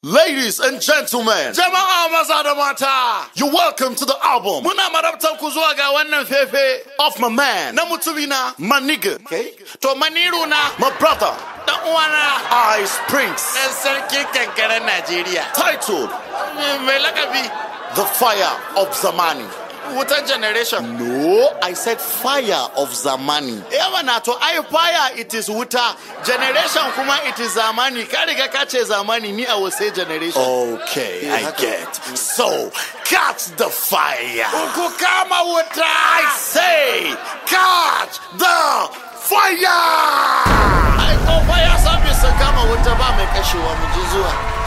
Ladies and gentlemen, Jama'a maza da mata, you're welcome to the album muna marabtar ku zuwa ga wannan fefe of my man, na mutumina, my nigga, to maniru na my brother, dan uwana Ice Prince, ɗan sarkin kankaren Najeriya. titled Mai lakabi The Fire of Zamani. wutan generation. No, I said Fire of Zamani. Yawa na to ai fire it is wuta, generation kuma it is zamani. Ka riga ka ce zamani ni I will say generation. Okay, I get. So, catch the fire. Ku kama wuta. I say, catch the fire. Ai ko fire service sun kama wuta ba mai kashewa mu ji zuwa.